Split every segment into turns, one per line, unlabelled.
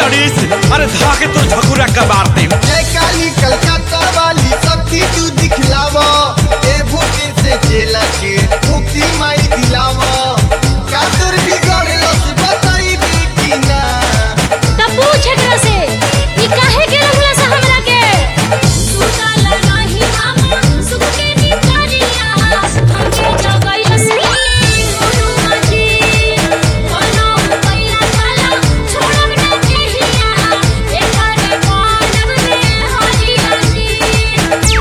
लड़ीस अरे धाके तो झकुरा कबार दे
जय काली कलकत्ता वाली शक्ति तू दिखलावा ए भूखे से जेला के मुक्ति माई दिलावा का तोर बिगड़लो से बताई बेटी ना
तब पूछ एकरा से ई काहे के रंगला से हमरा के सुतल रही हम सुख के निकरिया हमके जगई हसी गुरु जी कोनो पैरा काला छोड़ब ना केहिया एकरे मानव में हरी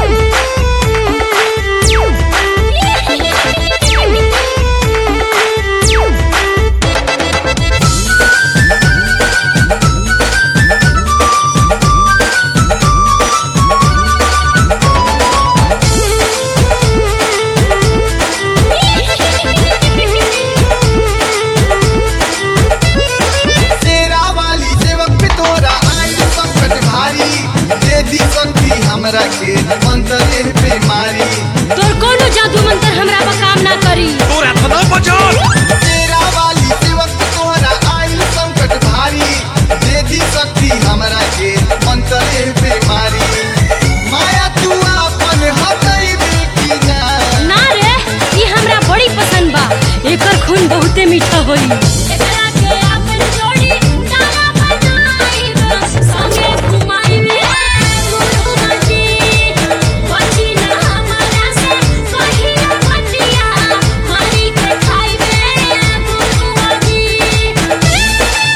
हसी
तेरा वाली सेवक पे तोरा आई संकट भारी दे दी शक्ति हमरा के मंत्र पे मारी
तोर कोनो जादू मंत्र हमरा पर काम ना करी
तोरा थना बचल
तेरा वाली सेवक पे तोरा आई संकट भारी दे दी शक्ति हमरा के मंत्र पे मारी माया तू अपन हटई बेटी ना
ना रे ई हमरा बड़ी पसंद बा एकर खून बहुते मीठा होई एकरा के अपन जोड़ी तारा बनाई संगे घुमाई में गुरु जी बची ना हमरा से कहिया बतिया मारी के खाई में गुरु जी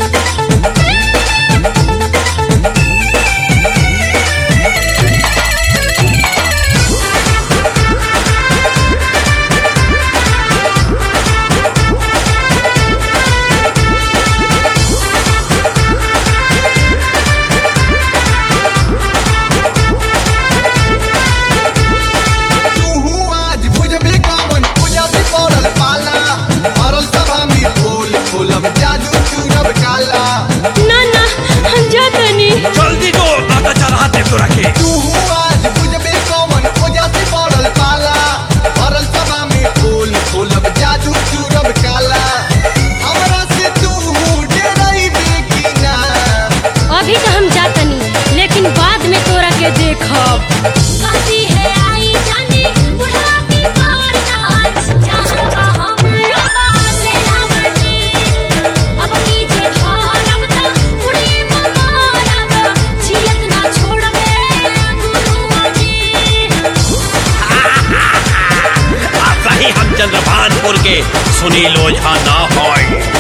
तू आज बुझबे कौन पूजा से पड़ल पाला मरल सभा में खोल खोलब जादू चूरब काला
ना ना हम जातनी
जल्दी दो दादा चढ़ा दे तोरा के
तू आज बुझबे कौन पूजा से पड़ल पाला मरल सभा में खोल खोलब जादू चूरब काला हमरा से तू डरई बेकी ना
अभी तो हम जातनी लेकिन बाद में तोरा के देखब कहती है आई जानी बुढ़ा की पार नाच जहाँ का हमरा पास रावटी अब नीचे धरब त उड़ी ममारब छियत ना छोड़बे गुरु जी
आ सही हम चंद्रभानपुर के सुनील ओझा ना होय